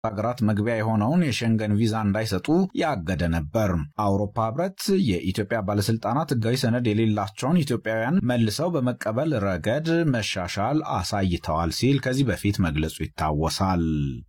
ሀገራት መግቢያ የሆነውን የሸንገን ቪዛ እንዳይሰጡ ያገደ ነበር። አውሮፓ ህብረት የኢትዮጵያ ባለስልጣናት ህጋዊ ሰነድ የሌላቸውን ኢትዮጵያውያን መልሰው በመቀበል ረገድ መሻሻል አሳይተዋል ሲል ከዚህ በፊት መግለጹ ይታወሳል።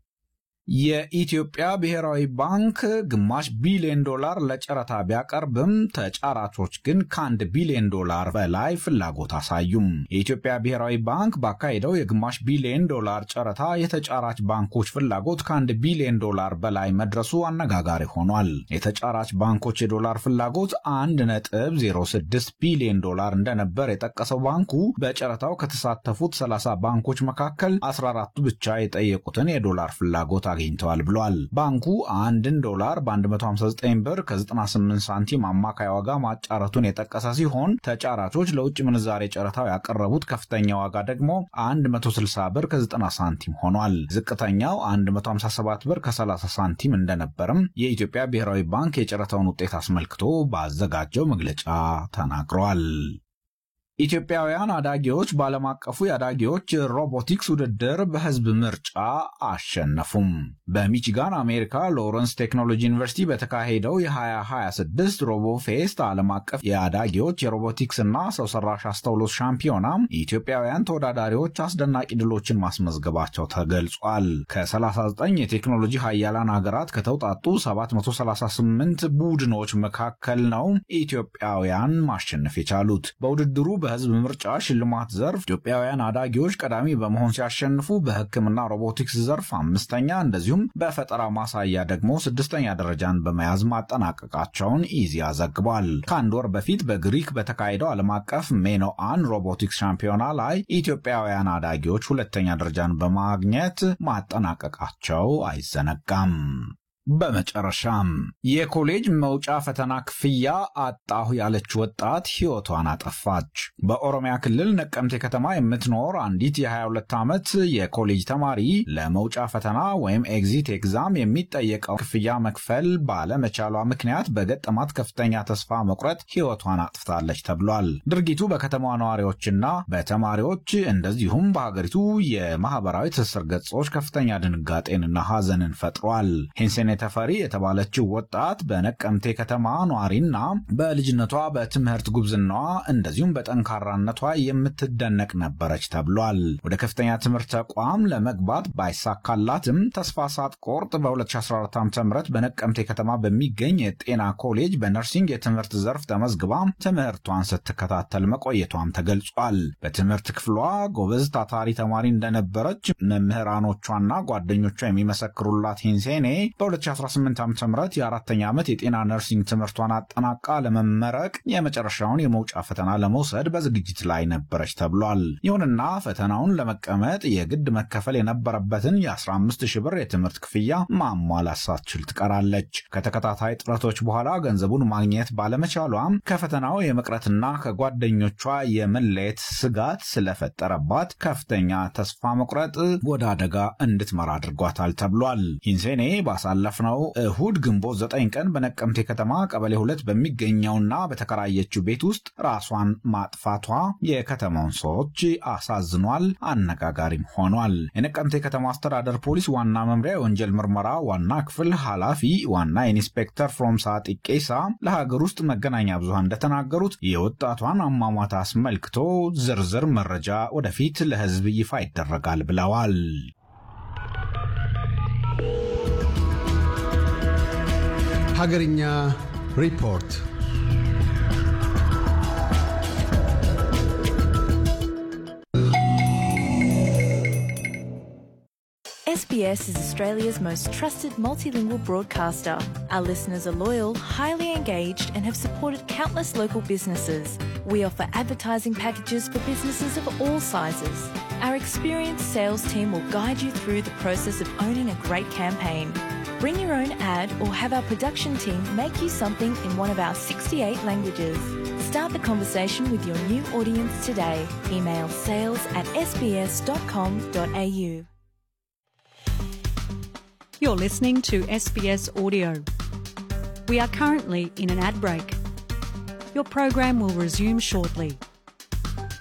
የኢትዮጵያ ብሔራዊ ባንክ ግማሽ ቢሊዮን ዶላር ለጨረታ ቢያቀርብም ተጫራቾች ግን ከአንድ ቢሊዮን ዶላር በላይ ፍላጎት አሳዩም። የኢትዮጵያ ብሔራዊ ባንክ ባካሄደው የግማሽ ቢሊዮን ዶላር ጨረታ የተጫራች ባንኮች ፍላጎት ከአንድ ቢሊዮን ዶላር በላይ መድረሱ አነጋጋሪ ሆኗል። የተጫራች ባንኮች የዶላር ፍላጎት አንድ ነጥብ 06 ቢሊዮን ዶላር እንደነበር የጠቀሰው ባንኩ በጨረታው ከተሳተፉት 30 ባንኮች መካከል 14ቱ ብቻ የጠየቁትን የዶላር ፍላጎት አግኝተዋል ብሏል። ባንኩ አንድን ዶላር በ159 ብር ከ98 ሳንቲም አማካይ ዋጋ ማጫረቱን የጠቀሰ ሲሆን ተጫራቾች ለውጭ ምንዛሬ ጨረታው ያቀረቡት ከፍተኛ ዋጋ ደግሞ 160 ብር ከ90 ሳንቲም ሆኗል። ዝቅተኛው 157 ብር ከ30 ሳንቲም እንደነበርም የኢትዮጵያ ብሔራዊ ባንክ የጨረታውን ውጤት አስመልክቶ ባዘጋጀው መግለጫ ተናግሯል። ኢትዮጵያውያን አዳጊዎች በዓለም አቀፉ የአዳጊዎች ሮቦቲክስ ውድድር በሕዝብ ምርጫ አሸነፉም። በሚቺጋን አሜሪካ ሎረንስ ቴክኖሎጂ ዩኒቨርሲቲ በተካሄደው የ2026 ሮቦፌስት ዓለም አቀፍ የአዳጊዎች የሮቦቲክስ እና ሰው ሰራሽ አስተውሎት ሻምፒዮና ኢትዮጵያውያን ተወዳዳሪዎች አስደናቂ ድሎችን ማስመዝገባቸው ተገልጿል። ከ39 የቴክኖሎጂ ሀያላን ሀገራት ከተውጣጡ 738 ቡድኖች መካከል ነው ኢትዮጵያውያን ማሸነፍ የቻሉት። በውድድሩ በህዝብ ምርጫ ሽልማት ዘርፍ ኢትዮጵያውያን አዳጊዎች ቀዳሚ በመሆን ሲያሸንፉ በሕክምና ሮቦቲክስ ዘርፍ አምስተኛ እንደዚሁም በፈጠራ ማሳያ ደግሞ ስድስተኛ ደረጃን በመያዝ ማጠናቀቃቸውን ኢዜአ ዘግቧል። ከአንድ ወር በፊት በግሪክ በተካሄደው ዓለም አቀፍ ሜኖአን ሮቦቲክስ ሻምፒዮና ላይ ኢትዮጵያውያን አዳጊዎች ሁለተኛ ደረጃን በማግኘት ማጠናቀቃቸው አይዘነጋም። በመጨረሻም የኮሌጅ መውጫ ፈተና ክፍያ አጣሁ ያለች ወጣት ሕይወቷን አጠፋች። በኦሮሚያ ክልል ነቀምቴ ከተማ የምትኖር አንዲት የ22 ዓመት የኮሌጅ ተማሪ ለመውጫ ፈተና ወይም ኤግዚት ኤግዛም የሚጠየቀው ክፍያ መክፈል ባለመቻሏ ምክንያት በገጠማት ከፍተኛ ተስፋ መቁረጥ ሕይወቷን አጥፍታለች ተብሏል። ድርጊቱ በከተማዋ ነዋሪዎችና በተማሪዎች እንደዚሁም በሀገሪቱ የማህበራዊ ትስስር ገጾች ከፍተኛ ድንጋጤንና ሐዘንን ፈጥሯል። ተፈሪ የተባለችው ወጣት በነቀምቴ ከተማ ኗሪና በልጅነቷ በትምህርት ጉብዝናዋ እንደዚሁም በጠንካራነቷ የምትደነቅ ነበረች ተብሏል። ወደ ከፍተኛ ትምህርት ተቋም ለመግባት ባይሳካላትም ተስፋ ሳትቆርጥ በ2014 ዓ ም በነቀምቴ ከተማ በሚገኝ የጤና ኮሌጅ በነርሲንግ የትምህርት ዘርፍ ተመዝግባ ትምህርቷን ስትከታተል መቆየቷም ተገልጿል። በትምህርት ክፍሏ ጎበዝ ታታሪ ተማሪ እንደነበረች መምህራኖቿና ጓደኞቿ የሚመሰክሩላት ሂንሴኔ በ2018 ዓ ም የአራተኛ ዓመት የጤና ነርሲንግ ትምህርቷን አጠናቃ ለመመረቅ የመጨረሻውን የመውጫ ፈተና ለመውሰድ በዝግጅት ላይ ነበረች ተብሏል። ይሁንና ፈተናውን ለመቀመጥ የግድ መከፈል የነበረበትን የ15 ሺህ ብር የትምህርት ክፍያ ማሟላት ሳትችል ትቀራለች። ከተከታታይ ጥረቶች በኋላ ገንዘቡን ማግኘት ባለመቻሏም ከፈተናው የመቅረትና ከጓደኞቿ የመለየት ስጋት ስለፈጠረባት ከፍተኛ ተስፋ መቁረጥ ወደ አደጋ እንድትመራ አድርጓታል ተብሏል። ሂንሴኔ ባሳለፍነው እሁድ ግንቦት 9 ቀን በነቀምቴ ከተማ ቀበሌ ሁለት በሚገኘውና በተከራየችው ቤት ውስጥ ራሷን ማጥፋቷ የከተማውን ሰዎች አሳዝኗል፣ አነጋጋሪም ሆኗል። የነቀምቴ ከተማ አስተዳደር ፖሊስ ዋና መምሪያ የወንጀል ምርመራ ዋና ክፍል ኃላፊ ዋና ኢንስፔክተር ፍሮምሳ ጢቄሳ ለሀገር ውስጥ መገናኛ ብዙሃን እንደተናገሩት የወጣቷን አሟሟት አስመልክቶ ዝርዝር መረጃ ወደፊት ለሕዝብ ይፋ ይደረጋል ብለዋል። ሀገርኛ ሪፖርት SBS is Australia's most trusted multilingual broadcaster. Our listeners are loyal, highly engaged, and have supported countless local businesses. We offer advertising packages for businesses of all sizes. Our experienced sales team will guide you through the process of owning a great campaign. Bring your own ad or have our production team make you something in one of our 68 languages. Start the conversation with your new audience today. Email sales at sbs.com.au. You're listening to SBS Audio. We are currently in an ad break. Your program will resume shortly.